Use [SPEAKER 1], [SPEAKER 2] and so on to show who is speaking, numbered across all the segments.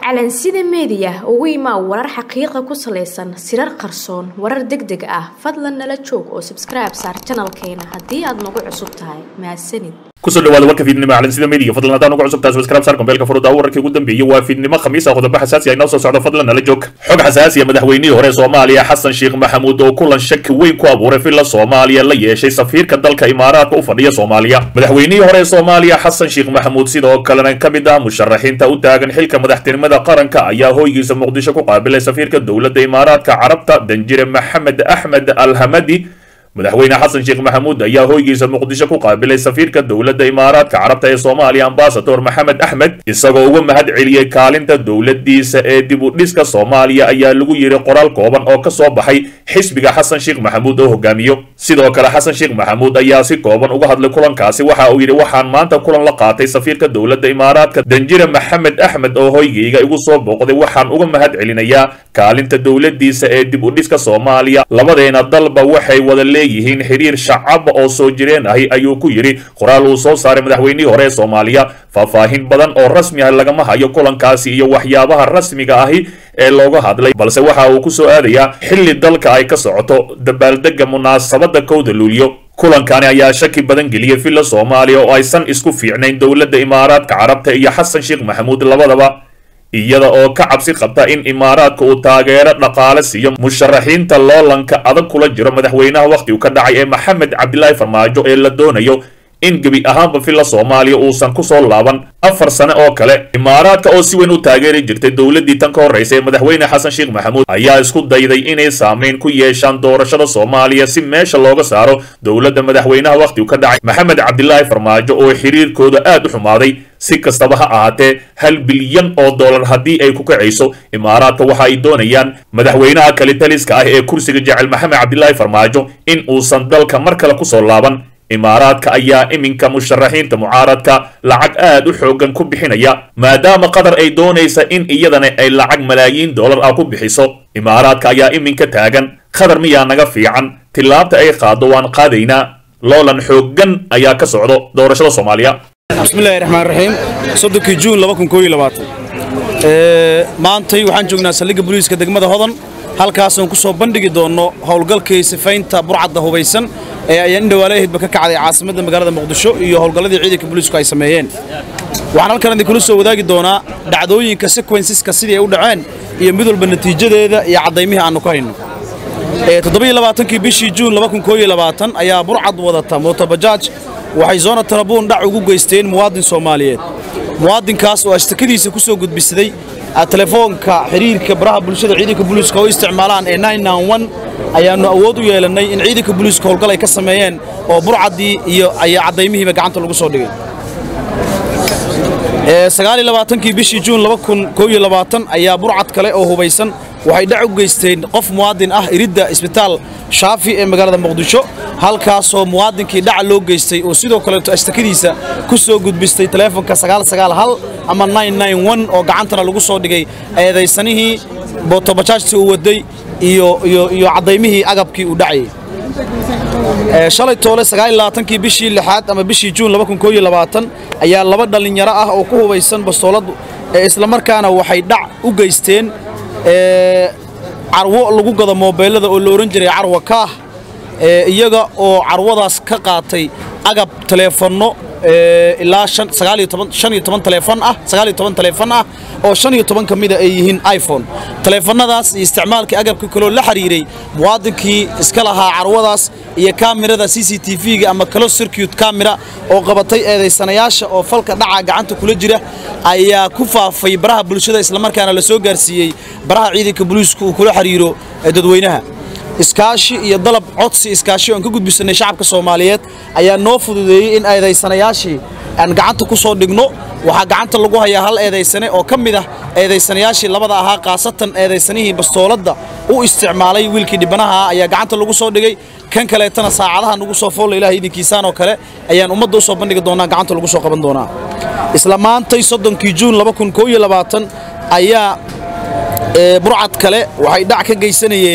[SPEAKER 1] calansida meediya ugu imaa warar xaqiiqa ku salaysan sirar qarsoon warar deg deg ah fadlan nala joog oo sabskribe saar janalkeena haddii aad nagu cusub tahay mahadsanid
[SPEAKER 2] kusoo dhawaada warka fiidnimo calansida media fadlan haddaan ugu cusub tahay subscribe saar kombeelka furuda wararkii ugu dambeeyey waa fiidnimo khamiisa qodobo xasaasi ah inoo soo socdo fadlan nala joog xog xasaasi ah madaxweynihii hore soomaaliya xasan sheekh maxamuud oo kulan shaki weyn ku abuuray villa soomaaliya la yeeshay safiirka dalka imaaraadka u fadhiya soomaaliya madaxweynihii hore soomaaliya xasan sheekh maxamuud sidoo kalena ka mid ah musharaxiinta u taagan xilka madaxtinimada qaranka ayaa hoygiisa muqdisho ku qaabilay safiirka dowladda imaaraadka carabta danjire maxamed axmed alhamadi madaxweyne xasan sheekh maxamuud ayaa hoygiisa muqdisho ku qaabilay safiirka dowladda imaaraadka carabta ee soomaaliya ambasador maxamed axmed isagoo uga mahad celiyey kaalinta dowladiisa ee dib u dhiska soomaaliya ayaa lagu yiri qoraal kooban oo ka soo baxay xisbiga xasan sheekh maxamuud oo hogaamiyo sidoo kale xasan sheekh maxamuud ayaa si kooban uga hadlay kulankaasi waxa uu yidhi waxaan maanta kulan la qaatay safiirka dowladda imaaraadka danjire maxamed axmed oo hoygayga igu soo booqday waxaan uga mahad celinayaa kaalinta dowladiisa ee dib u dhiska soomaaliya labadeena dalba waxay wada leeyihiin xiriir shacaba oo soo jireen ahi ayuu ku yidhi qoraal uu soo saaray madaxweynihii hore ee soomaaliya faahfaahin badan oo rasmi ah lagama hayo kulankaasi iyo waxyaabaha rasmiga ahi ee looga hadlay balse waxa uu ku soo aadayaa xilli dalka ay ka socoto dabaaldega munaasabada kowda luulyo kulankani ayaa shaki badan geliyey villa soomaaliya oo aysan isku fiicnayn dowladda imaaraadka carabta iyo xasan sheekh maxamuud labadaba iyada oo ka cabsi qabta in imaaraadka uu taageero dhaqaale siiyo musharaxiinta loolanka adag kula jiro madaxweynaha wakhti uu ka dhacay ee maxamed cabdilaahi farmaajo ee la doonayo in gebi ahaanba villa soomaaliya uusan ku soo laaban afar sane oo kale imaaraadka oo si weyn u taageeri jirtay dowladdii tan ka horraysa ee madaxweyne xasan sheekh maxamuud ayaa isku dayday inay saamayn ku yeeshaan doorashada soomaaliya si meesha looga saaro dowladda madaxweynaha wakhti uu ka dhacay maxamed cabdilaahi farmaajo oo xiriirkooda aad u xumaaday si kastaba ha ahaatee hal bilyan oo dollar haddii ay ku kacayso imaaraadka waxa ay doonayaan madaxweynaha kalitaliska ah ee kursiga jecel maxamed cabdilaahi farmaajo in uusan dalka mar kale kusoo laaban imaaraadka ayaa iminka musharaxiinta mucaaradka lacag aad u xoogan ku bixinaya maadaama qatar ay doonaysa in iyadana ay lacag malaayiin dollar ah ku bixiso imaaraadka ayaa iminka taagan qatar miyaa naga fiican tillaabta ay qaado waan qaadaynaa loolan xooggan ayaa ka socdo doorashada soomaaliya
[SPEAKER 3] bismillahi raxmaan raxiim soddonkii juun maantay waxaan joognaa saldhigga booliiska degmada hodan halkaasaan ku soo bandhigi doonno howlgalkii sifaynta burcadda hubaysan ee ayaan indhawaale ahidba ka kacday caasimadda magaalada muqdisho iyo howlgalladii ciidanka booliisku ay sameeyeen waxaan halkan idinkula soo wadaagi doonaa dhacdooyinka sekwensiska sidii ay u dhaceen iyo mid walba natiijadeeda iyo caddaymihii aannu ka hayno toddobaiyo bishii juun ayaa burcad wadata mootobajaaj waxay zoona tarabuun dhac ugu geysteen muwaadin soomaaliyeed muwaadinkaas oo ashtakadiisa ku soo gudbisaday telefoonka xiriirka baraha bulshada ciidanka booliiska oo isticmaalaan ee ayaannu awood u yeelannay in ciidanka booliiska howlgal ay ka sameeyeen oo burcaddii iyo ayaa caddaymihiiba gacanta lagu soo dhigay kii bishii juun ayaa burcad kale oo hubaysan waxay dhac u geysteen qof muwaadin ah iridda isbitaal shaafi ee magaalada muqdisho halkaasoo muwaadinkii dhaca loo geystay oo sidoo kaleeto ashtakadiisa ku soo gudbistay taleefonka ama oo gacantana lagu soo dhigay eedaysanihii bootobajaajtii uu waday iyo caddaymihii agabkii uu dhacayay shalay toole kii bishii lixaad ama bishii juun ayaa laba dhallinyaro ah oo ku hubaysan bastoolad islamarkaana waxay dhac u geysteen carwo lagu gado moobeelada oo la odhan jiray carwa kaah iyaga oo carwadaas ka qaatay agab taleefanno ilaa taleefon ah taleefon ah oo shan iyo toban ka mida ay yihiin iphone taleefannadaas iyo isticmaalkii agabka kaloo la xiriiray muwaadinkii iska lahaa carwadaas iyo kaamirada c c t v-ga ama close circuit camera oo qabatay eedaysanayaasha oo falka dhaca gacanta kula jira ayaa ku faafay baraha bulshada islamarkaana la soo gaarsiiyey baraha ciidanka booliisku uu kula xiriiro dadweynaha iskaashi iyo dalab codsi iskaashi oan ka gudbisanay shacabka soomaaliyeed ayaa noo fududeeyey in eedaysanayaashii aan gacanta ku soo dhigno waxaa gacanta lagu hayaa hal eedaysane oo ka mid ah eedaysanayaashii labada ahaa khaasatan eedaysanihii bastooladda u isticmaalay wiilkii dhibanaha ayaa gacanta lagu soo dhigay kan kaleetana saacadaha nagu soo foolla ilaah idinkiisaan oo kale ayaan ummadda u soo bandhigi doonaa gacanta lagu soo qaban doonaa isla maantay soddonkii juun ayaa burcad kale waxay dhac ka geysanayeen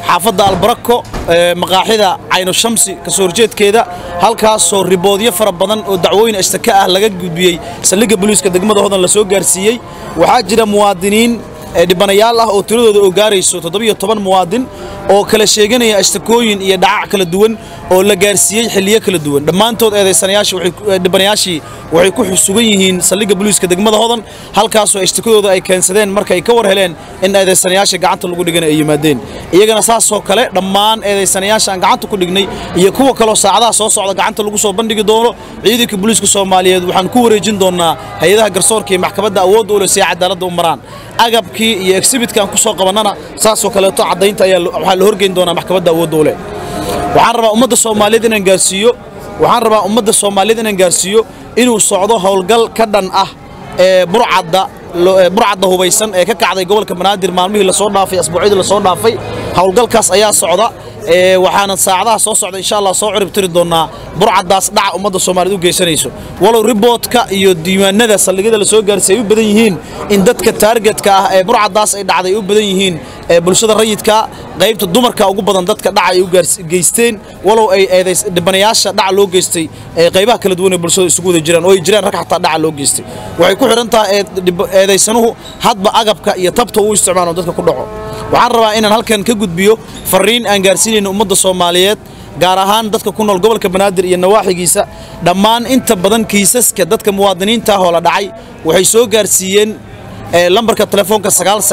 [SPEAKER 3] xaafadda albarako maqaaxida cayno shamsi kasoo horjeedkeeda halkaasoo riboodyo fara badan oo dacwooyin ashtaka ah laga gudbiyey saldhigga boliiska degmada hodan la soo gaarsiiyey waxaa jira muwaadiniin dhibanayaal ah oo tiradooda oo gaarayso toddobiyo toban muwaadin oo kala sheeganaya ashtakooyin iyo dhacac kala duwan oo la gaarsiiyey xilliyo kala duwan dhammaantood eedaysanayaashidhibanayaashii waxay ku sugan yihiin saldhigga boliiska degmada hodan halkaasoo ashtakadooda ay keensadeen markay ka war heleen in eedaysanayaasha gacanta lagu dhigana ay yimaadeen iyagana saasoo kale dhammaan eedaysanayaasha aan gacanta ku dhignay iyo kuwa kaloo saacadaha soo socda gacanta lagu soo bandhigi doono ciidanka boliiska soomaaliyeed waxaan ku wareejin doonnaa hay-adaha garsoorka iyo maxkamadda awoodda u leh si ay cadaaladda u maraan agabkii iyo exhibitkan ku soo qabannana saasoo kaleeto caddaynta ayaa waxaa la horgeyn doonaa maxkamadda awoodda u leh waxaan rabaa ummadda soomaaliyeed inaan gaarsiiyo waxaan rabaa ummadda soomaaliyeed inaan gaarsiiyo inuu socdo howlgal ka dhan ah ee burcadda burcadda hubaysan ee ka kacday gobolka banaadir maalmihii lasoo dhaafay asbuucyadii lasoo dhaafay howlgalkaas ayaa socda waxaana saacadaha soo socda insha allah soo cirib tiri doonaa burcaddaas dhaca ummadda soomaaliyeed u geysanayso walow riboodka iyo diiwaanada saldhigyada lasoo gaarsiiy ay u badan yihiin in dadka taargetka ah ee burcaddaas ay dhacday ay u badan yihiin bulshada rayidka qaybta dumarka ugu badan dadka dhaca ay u geysteen walow ay dhibanayaasha dhaca loo geystay qaybaha kala duwan ee bulshada isugu wada jiraan oo ay jiraan rag xataa dhaca loo geystay waxay ku xidhan tahay eedaysanuhu hadba agabka iyo tabta uu isticmaalo dadka ku dhaco waxaan rabaa inaan halkan ka gudbiyo fariin aan gaarsiinayno ummadda soomaaliyeed gaar ahaan dadka ku nool gobolka banaadir iyo nawaaxigiisa dhammaan inta badan kiisaska dadka muwaadiniinta ah oo la dhacay waxay soo gaarsiiyeen lambarka telefoonka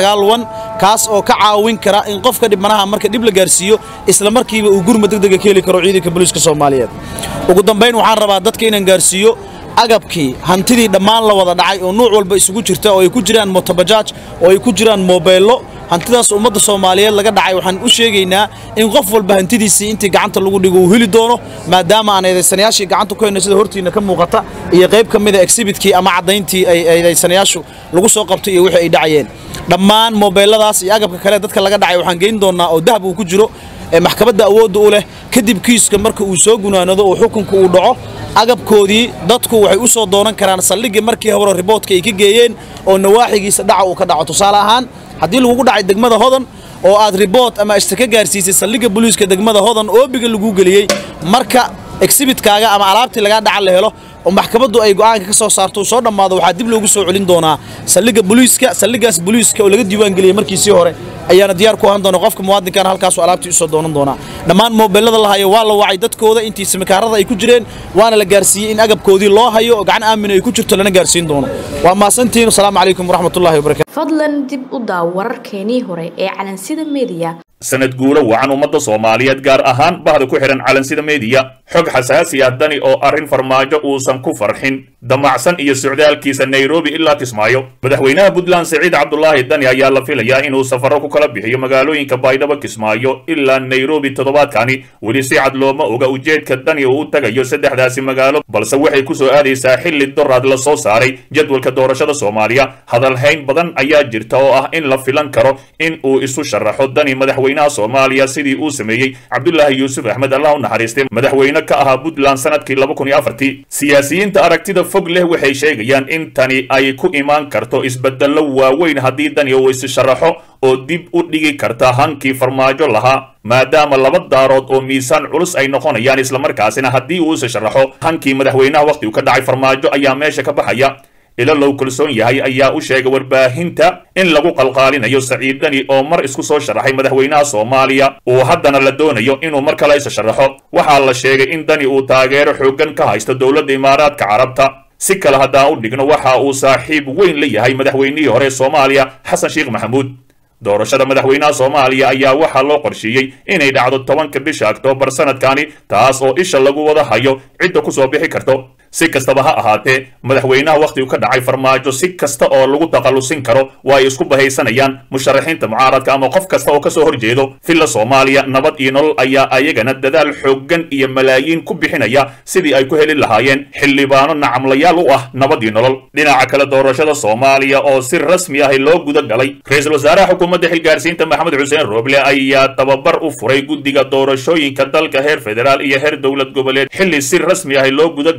[SPEAKER 3] kaas oo ka caawin kara in qofka dhibanaha marka dhib la gaarsiiyo isla markiiba uu gurma degdega ka heli karo ciidanka booliiska soomaaliyeed ugu dambayn waxaan rabaa dadka inaan gaarsiiyo agabkii hantidii dhammaan la wada dhacay oo nuuc walba isugu jirta oo ay ku jiraan motobajaaj oo ay ku jiraan moobeello hantidaas ummadda soomaaliyeed laga dhacay waxaan u sheegaynaa in qof walba hantidiisii intii gacanta lagu dhigo uu heli doono maadaama aan eedaysanayaashii gacanta ku hayno sida hortiina ka muuqata iyo qayb ka mida exhibitkii ama caddayntii ay eedaysanayaashu lagu soo qabtay iyo wixii ay dhacayeen dhammaan moobeelladaas iyo agabka kale dadka laga dhacay waxaan geyn doonnaa oo dahab uu ku jiro maxkamadda awoodda u leh kadib kiiska marka uu soo gunaanado oo xukunka uu dhaco agabkoodii dadku waxay u soo doonan karaan saldhiggii markii hore riboodka ay ka geeyeen oo nawaaxigiisa dhaca uu ka dhaco tusaale ahaan haddii lagugu dhacay degmada hodan oo aad ribood ama ashtaka gaarsiisay saldhigga boliiska degmada hodan oobiga laguu geliyey marka exhibitkaaga ama alaabtii lagaa dhaca la helo oo maxkamaddu ay go'aanka ka soo saarto uu soo dhammaado waxaa dib loogu soo celin doonaa saldhigga boliiska saldhiggaas boliiska oo laga diiwaan geliyey markiisii hore ayaana diyaar ku ahaan doona qofka muwaadinkaana halkaasuu alaabtii usoo doonan doonaa dhammaan moobeellada la hayo waa la wacay dadkooda intii simikaarada ay ku jireen waana la gaarsiiyey in agabkoodii loo hayo oo gacan aamin ay ku jirto lana gaarsiin doono waa mahadsantihiin asalaamu calaykum waraxmatullahi wabarakatu
[SPEAKER 1] fadlan dib u daaw wararkeenii hore ee calansida meediya
[SPEAKER 2] sanad guuro wacan ummadda soomaaliyeed gaar ahaan bahda ku xidhan calansida meediya xog xasaasi ah dani oo arrin farmaajo uusan ku farxin damacsan iyo socdaalkiisa nairobi ilaa kismaayo madaxweynaha puntland siciid cabdulaahi dani ayaa la filayaa inuu safarro ku kala bixiyo magaalooyinka baydhabo kismaayo ilaa nairobi toddobaadkani weli si cad looma oga ujeedka dani uu u tagayo saddexdaasi magaalo balse waxay ku soo aadaysaa xilli doraad la soo saaray jadwalka doorashada soomaaliya hadalhayn badan ayaa jirta oo ah in la filan karo in uu isu sharaxo dani madaxweynaha soomaaliya sidii uu sameeyey cabdulaahi yuusuf axmed allah u naxariistay madaxweyne ka ahaa puntland sanadkii laba kun iyo afartii siyaasiyiinta aragtida fog leh waxay sheegayaan in tani ay ku imaan karto isbedello waaweyn haddii dani uu isu sharaxo oo dib u dhigi karta hankii farmaajo lahaa maadaama laba daarood oo miisaan culus ay noqonayaan islamarkaasina haddii uu isu sharaxo hankii madaxweynaha wakhtigu ka dhacay farmaajo ayaa meesha ka baxaya ilo low kalsoon yahay ayaa u sheegay warbaahinta in lagu qalqaalinayo saciid dani oo mar isku soo sharaxay madaxweynaha soomaaliya uu haddana la doonayo inuu mar kale isa sharaxo waxaa la sheegay in dani uu taageero xooggan ka haysto dowladda imaaraadka carabta si kale haddaan u dhigno waxa uu saaxiib weyn la yahay madaxweynihii hore soomaaliya xasan sheekh maxamuud doorashada madaxweynaha soomaaliya ayaa waxaa loo qorsheeyey inay dhacdo tobanka bisha oktoobar sanadkani taas oo isha lagu wada hayo cidda ku soo bixi karto si kastaba ha ahaatee madaxweynaha wakhtigu ka dhacay farmaajo si kasta oo lagu takhallusin karo waa ay isku bahaysanayaan musharaxiinta mucaaradka ama qof kasta oo kasoo horjeedo villa soomaaliya nabad iyo nolol ayaa ayagana dadaal xooggan iyo malaayiin ku bixinaya sidii ay ku heli lahaayeen xildhibaano nacamlayaal u ah nabad iyo nolol dhinaca kale doorashada soomaaliya oo si rasmi ah loo guda galay ra-iisul wasaaraha xukuumadda xilgaarsiinta maxamed xuseen rooble ayaa tababar u furay guddiga doorashooyinka dalka heer federaal iyo heer dowlad goboleed xilli si rasmi ah loo guda galay doorashada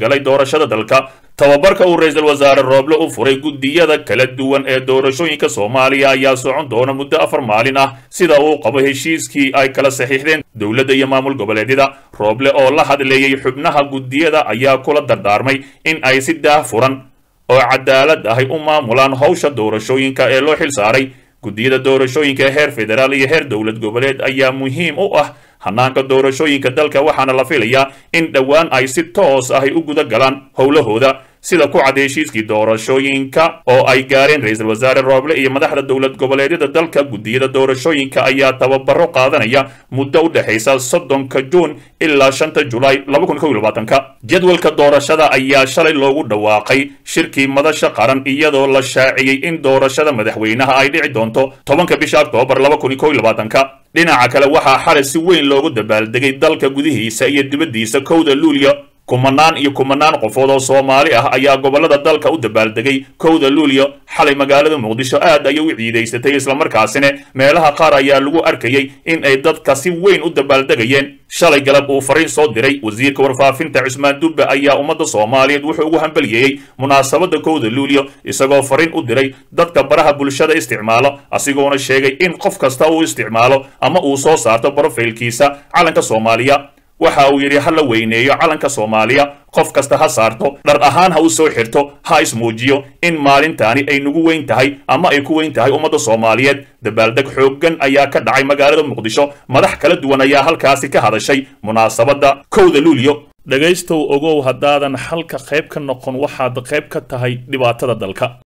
[SPEAKER 2] doorashada dalka tababarka uu ra-iisul wasaare rooble u furay guddiyada kala duwan ee doorashooyinka soomaaliya ayaa socon doona muddo afar maalin ah sida uu qabo heshiiskii ay kala saxiixdeen dowladda iyo maamul goboleedyada rooble oo la hadleeyey xubnaha guddiyada ayaa kula dardaarmay in ay si daah furan oo cadaalad ahay u maamulaan howsha doorashooyinka ee loo xil saaray guddiyada doorashooyinka heer federaal iyo heer dowlad goboleed ayaa muhiim u ah hanaanka doorashooyinka dalka waxaana la filayaa in dhowaan ay si toos ahy u guda galaan howlahooda sida ku cad heshiiskii doorashooyinka oo ay gaareen ra-iisul wasaare rooble iyo madaxda dowlad goboleedyada dalka guddiyada doorashooyinka ayaa tababaro qaadanaya muddo u dhexaysa soddonka juun ilaa shanta julaay ka jadwalka doorashada ayaa shalay loogu dhawaaqay shirkii madasha qaran iyadoo la shaaciyey in doorashada madaxweynaha ay dhici doonto tobanka bisha oktoobar ka dhinaca kale waxaa xalay si weyn loogu dabaaldegay dalka gudihiisa iyo dibaddiisa kowda luulyo kumanaan iyo kumanaan qofood oo soomaali ah ayaa gobollada dalka u dabaaldegay kowda luulyo xalay magaalada muqdisho aad ayay u ciidaysatay islamarkaasina meelaha qaar ayaa lagu arkayey in ay dadka si weyn u dabaaldegayeen shalay galab uu fariin soo diray wasiirka warfaafinta cusmaan dubbe ayaa ummadda soomaaliyeed wuxuu ugu hambaliyeeyey munaasabadda kowda luulyo isagoo fariin u diray dadka baraha bulshada isticmaalo asigoona sheegay in qof kasta uu isticmaalo ama uu soo saarto brofaylkiisa calanka soomaaliya waxa uu yidhi ha la weyneeyo calanka soomaaliya qof kasta ha saarto dhar ahaan ha u soo xirto ha ismuujiyo in maalintaani ay nagu weyn tahay ama ay ku weyn tahay ummadda soomaaliyeed dabaaldeg xooggan ayaa ka dhacay magaalada muqdisho madax kala duwan ayaa halkaasi ka hadashay munaasabadda kowda luulyo dhegaystow ogow haddaadan xalka qayb ka noqon waxaad qayb ka tahay dhibaatada dalka